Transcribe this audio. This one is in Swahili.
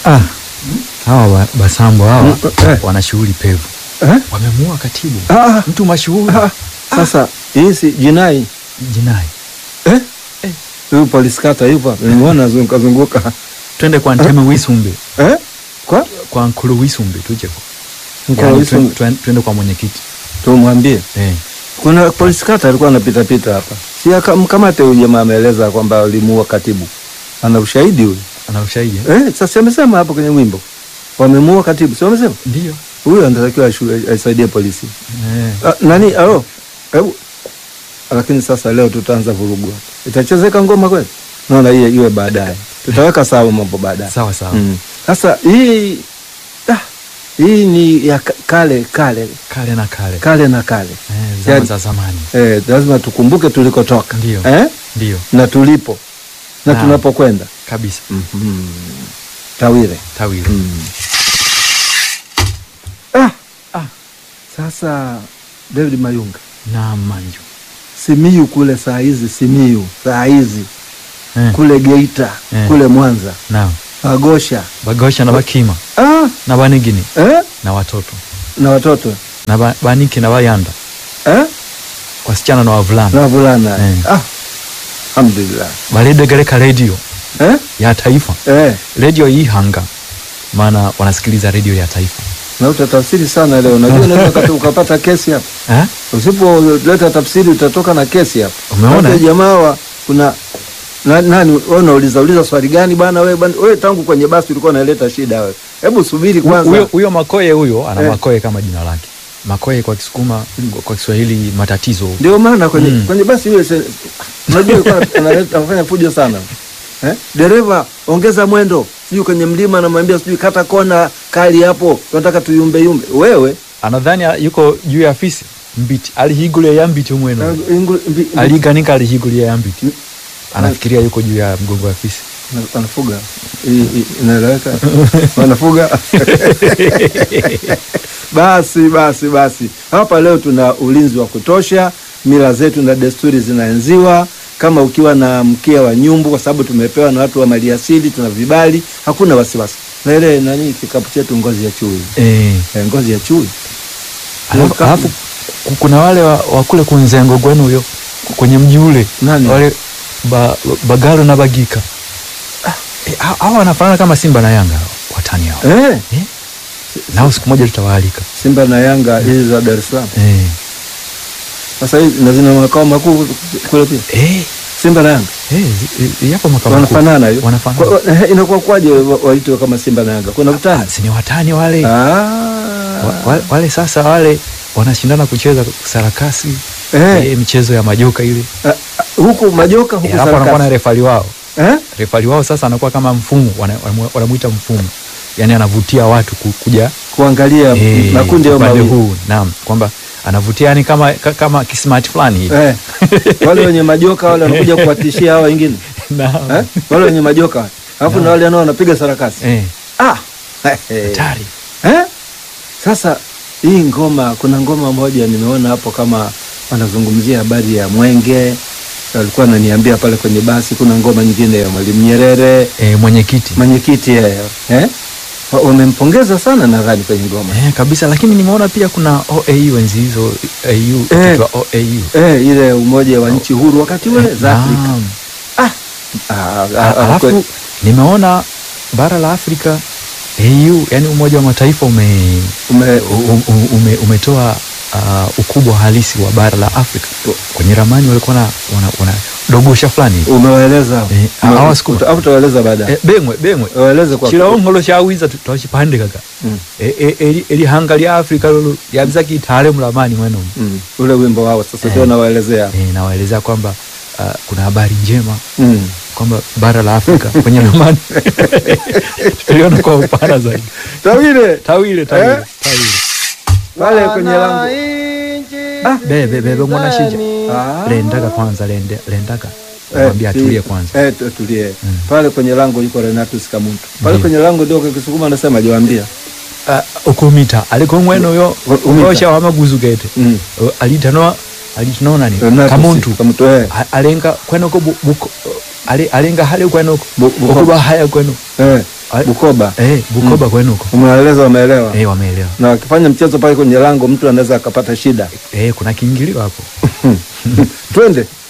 Ah, hawa wa- basambo hawa Mm, eh. wana shughuli pevu, eh? wamemuua katibu Ah, mtu mashuhuri ah, sasa hii si jinai jinai. eh? Eh. Huyu polisi kata yupo, nimeona zunguka zunguka Twende kwa Nteme Wisumbe, eh? Kwa kwa Nkulu Wisumbe tuje kwa Nkulu Yaani, Wisumbe. twen- twen- twende kwa mwenyekiti tumwambie eh. kuna polisi kata alikuwa anapita pita hapa, si aka- mkamate huyu jamaa, ameeleza kwamba alimuua katibu, ana ushahidi huyu Ana ushahidi eh? eh? Sasa amesema hapo kwenye wimbo wamemuua katibu, si wamesema Ndio huyu anatakiwa ashu- aisaidie polisi eh. Ah, nani alo hebu lakini sasa leo tutaanza vurugu hapa. itachezeka ngoma kweli naona hiyo iwe baadaye tutaweka sawa mambo baadaye Sawa sawa Mm. sasa hii ah, hii ni ya ka- kale kale kale na kale kale na kale eh, zama Yaani- za zamani eh, lazima tukumbuke tulikotoka Ndio. eh? ndio na tulipo na Naam. tunapokwenda kabisa mm-hmm. tawire tawili mm. ah. Ah. sasa david mayunga na manju Simiyu kule saa hizi, Simiyu saa hizi eh. kule Geita Eh. kule Mwanza na Agosha bagosha na bakima ah, na banigini eh? na watoto na watoto na ba, baniki na bayanda eh? wasichana na wavulana na wavulana Eh. ah, alhamdulillah balidegereka redio eh? ya taifa eh. redio ihanga maana wanasikiliza redio ya taifa na utatafsiri sana leo, najua unaweza ukata- ukapata kesi hapa. eh? Usipoleta tafsiri utatoka na kesi hapa. Umeona? Hata jamaa wa kuna na, nani wewe unauliza uliza swali gani bana wewe bana wewe tangu kwenye basi ulikuwa unaleta shida wewe. Hebu subiri kwanza. huyo huyo makoye huyo ana Eh. makoye kama jina lake makoye kwa kisukuma kwa- kwa kiswahili matatizo Ndio maana kwenye, Mm. kwenye basi yule se- unajua alikuwa analeta- anafanya fujo sana eh? Dereva ongeza mwendo, sijui kwenye mlima anamwambia sijui kata kona kali hapo, tunataka tuyumbe yumbe. Wewe anadhani yuko juu ya fisi mbiti alihigulia ya mbiti umweno uh, ingu- mbi- mbi- aliganika alihigulia ya mbiti Mm. anafikiria yuko juu ya mgongo wa fisi Wana- wanafuga I- i- inaeleweka wanafuga basi basi basi hapa leo tuna ulinzi wa kutosha mila zetu na desturi zinaenziwa kama ukiwa na mkia wa nyumbu kwa sababu tumepewa na watu wa maliasili tuna vibali hakuna wasiwasi na ile nani kikapu chetu ngozi ya chui eh. eh, ngozi ya chui alafu, Kikapu- alafu ku- kuna wale wa, wa kule kunzengo gwenu huyo kwenye mji ule Nani? wale ba, bagalo na bagika Eh, ha- hawa wanafanana kama simba na yanga hawa, watani hao eh, eh? nao siku moja tutawaalika simba na yanga hizi za dar es salaam eh. sasa hizi na zina makao makuu kule pia Eh. simba na yanga Eh, zi- zi- yapo makao makuu. wanafanana hiyo Wanafanana. Kwa- wa- eh, inakuwa kwaje wa- waitwe kama simba na yanga kuna utani Ah, si ni watani wale Ah. wa, wa, wale sasa wale wanashindana kucheza sarakasi Eh. eh, michezo ya majoka ile Ah, ah, huku majoka Eh, huku alafu anakuwa na sarakasi refali wao eh? refali wao sasa anakuwa kama mfumo wana- wanamu- wanamuita mfumo yani anavutia watu ku- kuja kuangalia eh, makundi ya upande mawili huu naam kwamba anavutia yani kama ka- kama kismart fulani hivi eh. wale wenye majoka wale wanakuja kuwatishia hawa wengine Naam. eh? wale wenye majoka alafu na wale nao wanapiga sarakasi Eh, ah. hatari eh? Sasa hii ngoma, kuna ngoma moja nimeona hapo kama wanazungumzia habari ya mwenge, walikuwa wananiambia pale kwenye basi. Kuna ngoma nyingine ya Mwalimu Nyerere, eh, mwenyekiti mwenyekiti yeye eh? Wa- wamempongeza sana nadhani kwenye ngoma eh, kabisa lakini nimeona pia kuna OAU enzi hizo AU Eh. ikiitwa OAU eh, ile umoja wa nchi huru wakati ule za Afrika Naam. ah. Ah, ah, A- ah, alafu kwe- nimeona bara la Afrika AU yani Umoja wa Mataifa ume, ume, u- u- ume, umetoa uh, ukubwa halisi wa bara la Afrika kwenye ramani walikuwa na wana, wana dogosha fulani hivi. umewaeleza Eh, Ume- hawa siku- uta- au utawaeleza baadaye eh, bemwe bemwe waeleze kwa chilongolo chawiza tu- twachipande kaka Mm. Eh, eh, eli- elihanga lya Afrika lolo yabiza kitale mulamani mwenomu mm. ule wimbo wao sasa Eh. ndio nawaelezea eh, nawaelezea kwamba uh, kuna habari njema mm. kwamba bara la Afrika kwenye ramani tuliona kwa upana zaidi Tawile tawile tawile Eh? tawile pale kwenye lango Ah, bebe bebe mwana shija Ah. lendaga kwanza lende, lendaga Eh, mwambia si- atulie kwanza eh, tu- tulie Mm. pale kwenye lango yuko Renatus Kamuntu pale Ndiyo. kwenye lango ndio kwa Kisukuma anasema jawambia uh, ukumita aliko mweno yo Umita. osha wamaguzu gete mm. Uh, alitano alitano nani Renatus kamuntu Kamuntu eh. A- alenga kwenoko bu- buko ale- alenga hale kwenoko Bu- buko- okuba haya kweno eh. Ah, Bukoba. Eh, Bukoba kwenu huko. Umewaeleza, wameelewa. Eh, wameelewa. Na wakifanya mchezo pale kwenye lango, mtu anaweza akapata shida. Eh, kuna kiingilio hapo. Twende.